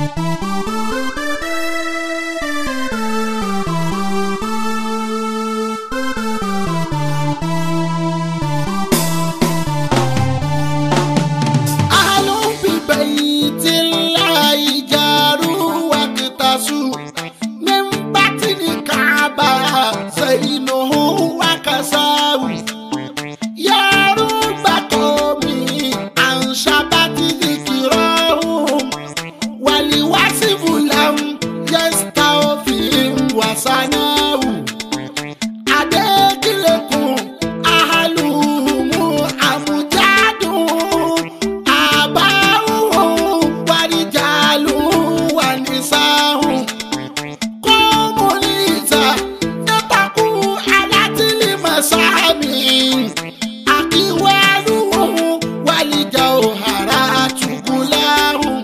أهل ببيت الله جاروا واقتصوا من بطن الكعبة زينه وكساه يا رب قومي عن شبت ذكراهم ولوصف لم يستوفهم وسناه adékìlẹ̀kùn ahaluhumu amujadun abahun warijalun wanisahun kọmulisa nẹtaku alatili masami akiwaluhun walija ohara tukulahun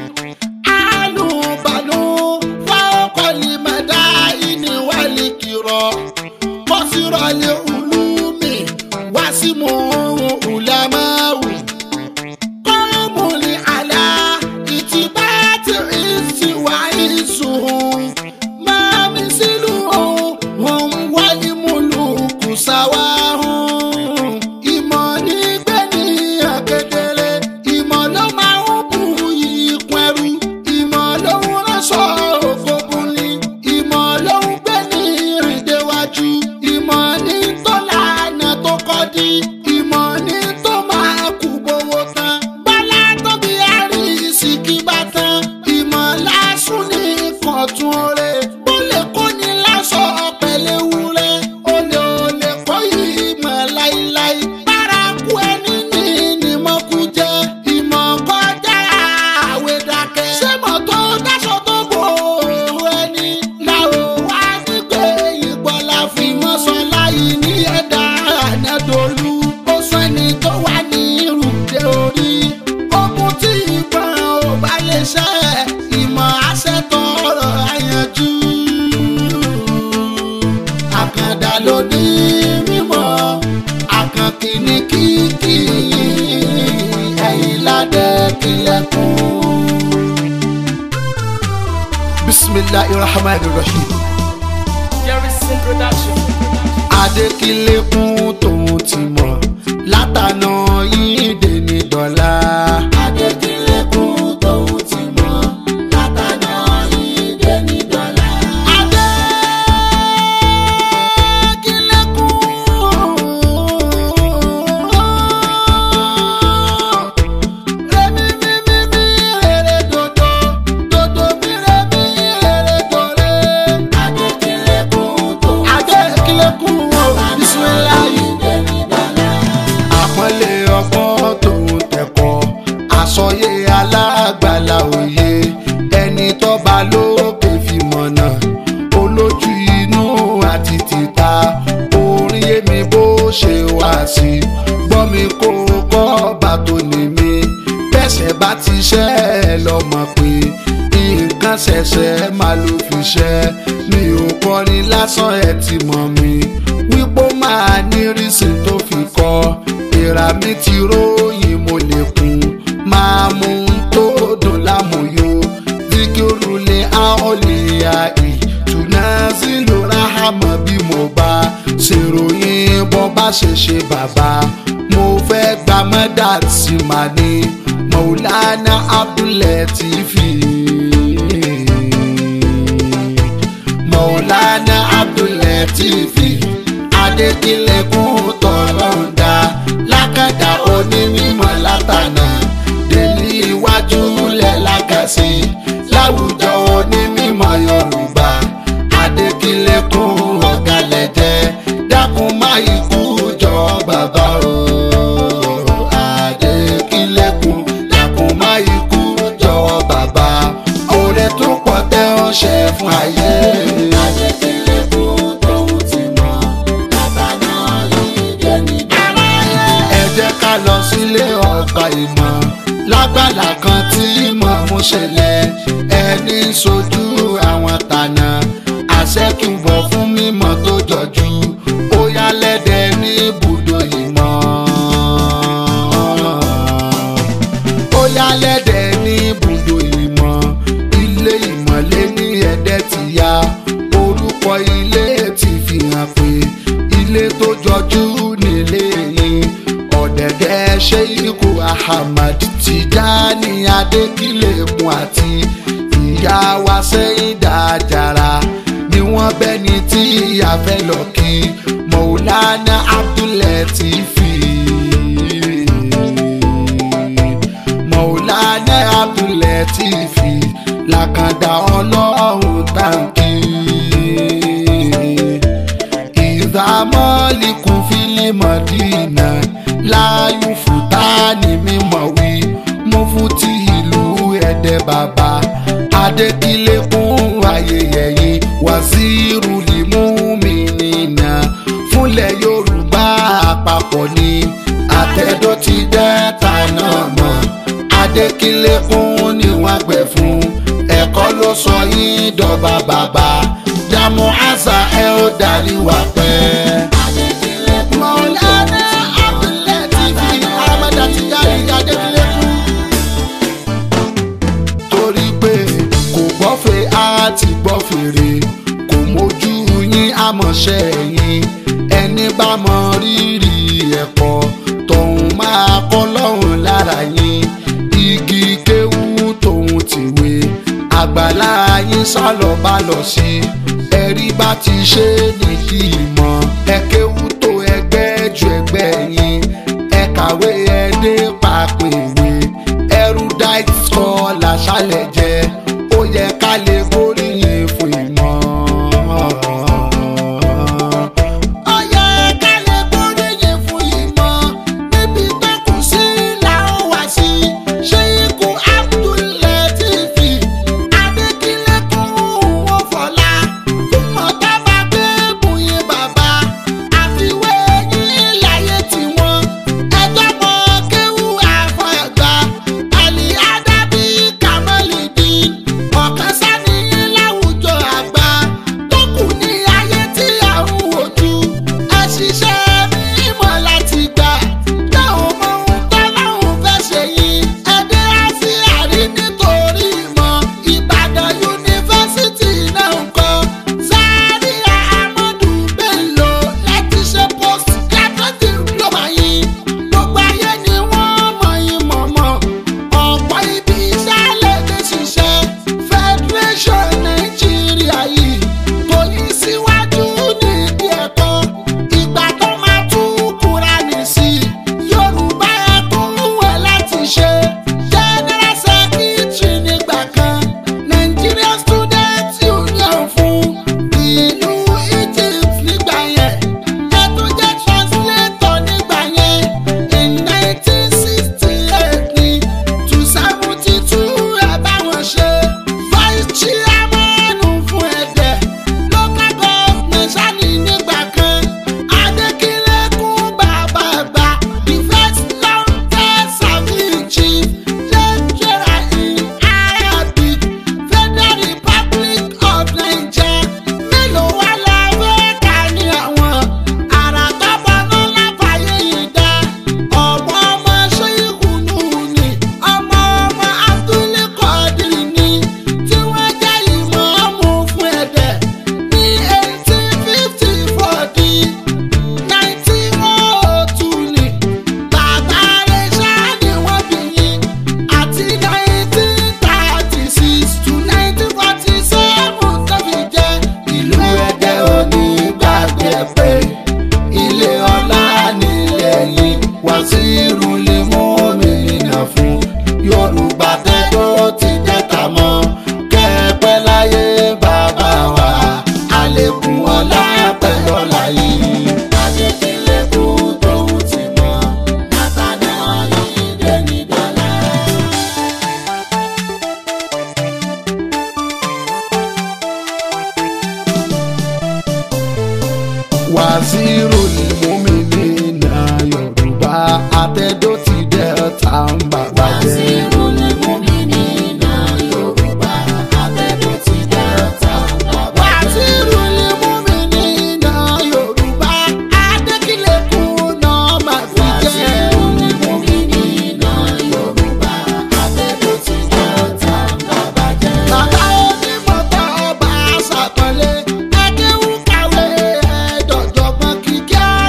alubanu fawọkọlimada ini walikirọ kọsirọlẹ ulumi wasimu ulamawu kọmuli ala itibati isi wa isuhun mamisiluhun hum walimuluku sawahun ìmọ̀ nígbẹ́ni akedere ìmọ̀ ló máa ń bu ìkún ẹrú ìmọ̀ ló ń ránṣọ òkòkun ni ìmọ̀ ló ń gbé ní ìrìndéwájú ìmọ̀ ní tó lànà tó kọ́ di ìmọ̀ ní tó máa kú gbowó tán bọ́lá tóbi àríṣì kí bá tán ìmọ̀ lásùn ní kọ̀tún oore ó lè kó ní lásọ pẹ̀lẹ́ wúrẹ́ ó lè ó lè kó ìmọ̀ láíláí bárakú ẹni ní ìnìmọ̀kú jẹ́ ìmọ̀ kọjá àwẹ̀ dákẹ́ sẹ́mọ̀ tó dáṣọ tó bò ó ẹni làwọn wá nígbè ìgbọ́lá fi mọ́ sọ láyé ní ẹ̀dá ànádọ́lù ó sọ ẹni tó wà ní ìrùdé orí ogun tí ìbọn ò bá lè ṣe ìmọ̀ àṣẹ tọrọ àyànjú àkàndá ló ní mímọ́ àkànkì ní kíkì ẹ̀yìn ládé kílẹ̀kùn. bisimilahi rahman rahim Jerryson Production. adékílẹ̀kùn tòun ti mọ̀ látànà yìí dé ní dọ́là. adékílẹ̀kùn tòun ti mọ̀ látànà yìí dé ní dọ́là. adékílẹ̀kùn. Rẹ̀mí mi mi mi rere dodo, dodo mi rẹ̀mí rere dore. Adékílẹ̀kùn tó. Adékílẹ̀kùn o, bisimilayi. Àpọ́nlé ọgbọ́n tòun tẹ̀kọ́, àsọyé alágbàlá òye, ẹni tọ́ba lókè fi mọ̀nà, olójú inú àti tìta, orin yé mi bó ṣe wá sí, gbọ́ mi kó kọ́ bá tó ní mi, bẹ́sẹ̀ bá ti ṣẹ́ ẹ lọ́mọ pé nǹkan ṣẹ̀ṣẹ̀ máa ló fi ṣẹ́ mi ò kọrin lásán ẹ ti mọ̀ mi wípé ó máa ní rísìn tó fi kọ́ ìrà mi ti róyìn mo lè kún máa mú un tó dùn lámúyó dígírùlé àọ́lìyà ìtùnà sílò ráhàmọ́ bí mo bá ṣèròyìn bọ́ bá ṣe ṣe bàbá mo fẹ́ gba mọ́dà tí màá ní maulana abdulatifi maulana abdulatifi adékìlẹ̀kùn tọ̀lọ́ǹda lákàdá onímọ̀ látànà délé iwájú lẹ̀ lákàsí láwùjọ onímọ̀ yorùbá adékìlẹ̀kùn ọ̀gálẹ̀jẹ̀ dákun má ikú jọ bàbá o adékìlẹ̀kùn dákun má ikú jọ bàbá oore tó pọ̀ tẹ́ ọ ṣe fún ayé. adékìlẹ̀kùn tóun ti mọ̀ látàná yìí dé níbẹ̀. ẹ jẹ́ ká lọ sílé ọgbà ìmọ̀ lágbàlá kan tí ìmọ̀ mú ṣẹlẹ̀ ẹni sojú àwọn tànà àṣẹkùnbọ̀ fún mímọ̀ tó jọjú ó yá lẹ́dẹ̀ ní ibùdó ìmọ̀ ó yá lẹ́dẹ̀ ní ibùdó ìmọ̀ ahmad tijani adékìlẹ̀kùn àti ìyá wa sẹ́yìn dájàrá ni wọ́n bẹ́ni tí ìyá fẹ́ lọ kí mọ̀ọ́lánà abdulẹ́tìfì mọ̀ọ́lánà abdulẹ́tìfì làkàndá ọlọ́run tàǹkì ìdámọ́lìkùn fílímọ̀dínà láàyò fúta ní mímọ̀ wí mo fún ti ìlú ẹ̀dẹ̀ bàbá adékìlẹ́kùn ayẹyẹ wàzírù lìmúmìnínà fúnlẹ̀ yorùbá àpapọ̀ ni àtẹ̀dọ́ ti dẹ́ta náà mọ̀ adékìlẹ́kùn ni wọ́n gbẹ̀ fún ẹ̀kọ́ ló sọ yín dọ́gba bàbá dààmú àṣà ẹ̀ ó darí wà pẹ́. Mọ̀lánà Abdulateef Ahmed Tijani Adékìlẹ́kùn torí pé kò gbọ́fẹ̀ á ti gbọ́ fèrè kò mójú yín àmọ̀ṣẹ́ yín ẹni bá mọ rírì ẹ̀kọ́ tòun máa kọ́ lọ́hùn lára yín igi kéwú tòun tìwé àgbàlá yín sálọ bá lọ sí ẹ̀rí bá ti ṣe nìyí mọ́ ẹ kéwú tó ẹgbẹ́ ju ẹgbẹ́ yín ẹ kàwé ẹ dé pàpè ìwé erudite scholar ṣàlẹ̀ jẹ́ ó yẹ ká lè gbóríyìn fún ìmọ̀. Ó yẹ ká lè gbóríyìn fún ìmọ̀ níbi tó kù sí làwọn wá sí. Ṣéyíkù Abdulateef Adékìlẹ́kùn wọ́n fọlá fún mọ̀tàbà gbé bùyìn bàbá àfiwé yín láyé tiwọn. Ẹjọ́ mọ kéwú àfọ̀gbà àlì ádábí kàmọ́lìdì ọ̀kan sani láwùjọ àgbà tó kù ní ayé tí à ń wojú. àṣìṣe mímọ́ láti gbà dáhùn mọ ohun tọ́lọ́hún fẹ́ ṣe yìí. ẹdẹ àti àrí nítorí ìmọ̀ ìbàdàn yunifásitì náà ń kọ́. Zaria Ahmadu Bello láti ṣe post graduate diploma yìí. gbogbo ayé ni wọ́n mọ̀ yín mọ̀mọ́. ọ̀pọ̀ ibi iṣẹ́ lè dé ṣiṣẹ́. federation nàìjíríà yìí kò ní síwájú nídìí ẹ̀kọ́. ìgbà tó máa tún Kùránì sí i. yorùbá ẹkún wẹ̀ láti ṣe. general secretary nígbà kan. Nigerian Students Union fún ìlú Egypt nígbà yẹn. ẹ tún jẹ́ translator nígbà yẹn. in nineteen sixty eight ni to seventy two ẹ bá wọn ṣe. vice chairman fún ẹ̀dẹ̀ local government sani nígbà kan. Adékìlẹ́kùn bàbá àgbà the first long term serving chief lecturer in Arabic Federal Republic of Nigeria. Mélòó wá la fẹ́ kà ní àwọn àrà tọ́pọ̀ náà láfààyè yìí dá. Ọmọ ọmọ Ṣéyíkù Nùní, ọmọ ọmọ Abdul Qadir ni, tí wọ́n jẹ́ ìmọ̀ọ́mù fún ẹ̀dẹ̀ ní eighteen fifty four di nineteen oh two ni. Bàbá rẹ̀ ṣáá ni wọ́n bí yín àti nineteen thirty six to nineteen forty seven tó fi jẹ́ ìlú ẹ̀dẹ̀ òní gbàgbé pé ilé ọlá nílẹ̀ yìí Wàsíù lè mú òmìnira fún Yorùbá tẹ́tọ́ ti dẹ́ta mọ́ kẹ́ẹ̀pẹ́ láyé bàbá wa àlékún ọlá pẹ̀lú ọlá yìí. Adékìlẹ́kùn tóun ti mọ̀ látàdé ọ̀yìn dẹ́ni dọ́là. Wàsíù lìmúmìnínà Yorùbá àtẹ̀dọ́ ti dẹ́ta ń bàbá jẹ́. Wàsíù lìmúmìnínà Yorùbá Adékìlẹ́kùn náà máa fi jẹ́. Bàbá onímọ̀tò ọba àṣàpọ̀lé, Adéwù kàwé ẹ̀ẹ́dọ̀jọ̀gbọ́n kíkẹ́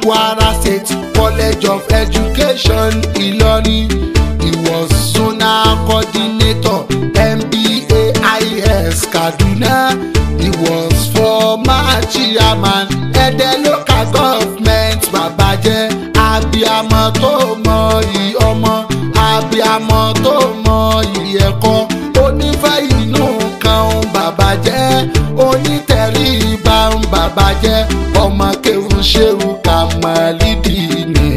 kwara state college of education ìlọrin he was zonal coordinator mbais kaduna he was former chairman ẹdẹ local government babajẹ abiamọ tó mọ iyì ọmọ abiamọ tó mọ iyì ẹ̀kọ́ onífẹ́ inú kan ń bàbá jẹ́ onítẹ̀ríba ń bàbá jẹ́ ọmọ kéwù ṣéwù kàmálídì ni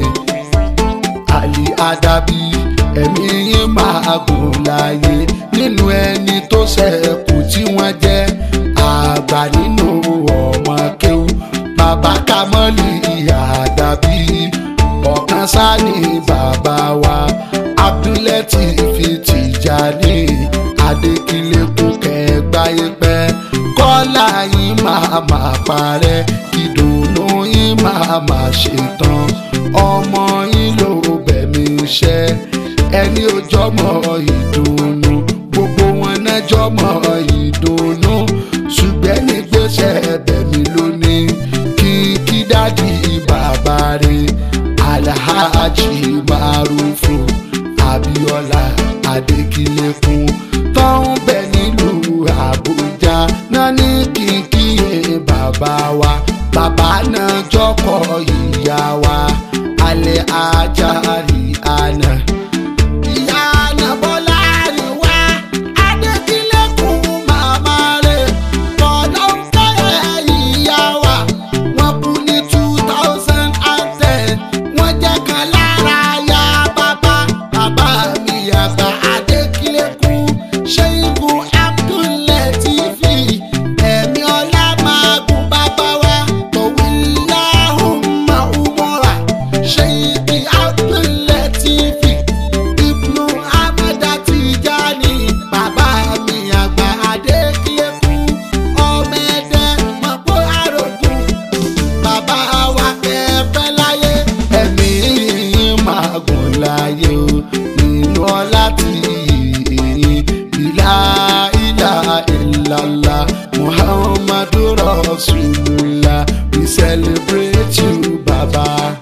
àlì àdàbí ẹ̀mí yín máa gùn láàyè nínú ẹni tó ṣẹ̀kù tí wọ́n jẹ́ àgbà nínú ọmọ kéwù bàbá kamọ́lì àdàbí ọ̀kan sáni bàbá wa abdulẹ́tì fi tìjàní adékìlẹ́kùn kẹgbáyé pẹ́ kọ́lá yín máa máa parẹ́ ìdùnnú yín máa máa ṣetán ọmọ yín ló bẹ̀mí iṣẹ́ ẹni ojọ́mọ ìdùnnú gbogbo wọn náà jọmọ ìdùnnú ṣùgbẹ́ ní gbèsè bẹ̀mí lónìí kí kí dádì bàbá rẹ̀ alhaji marufu abiola adekilekun tó ń bẹ nílùú àbújá náà ní kíkíyè bàbá wa bàbá náà jọkọ ìyá wa alẹ́ ajáre àná. ìyá àná bọ́lá ni wá adékílẹ́kùn màmá rẹ̀ tọ́lọ́ ń fẹ́ ìyá wa wọ́n kú ní two thousand and ten wọ́n jẹ́ kan lára ya bàbá bàbá mi àgbà adékílẹ́kùn ṣéyíkù abdulẹ́tìfì ẹ̀mí ọlá máa gùn bàbá wa tọ̀wíláhùnmá umọ́ra ṣéyíkì abdulẹ́tìfì ibnu amada tijani bàbá mi àgbà adékílẹ́kùn ọmọ ẹ̀dẹ́ mọ̀pọ̀ àrògùn bàbá wa kẹfẹ́ láyé ẹ̀mí yín máa gùn láyé o nínú ọlá tí yìí ìlà ìlà ìlàlá muhammadu rasulullah we celebrate you baba.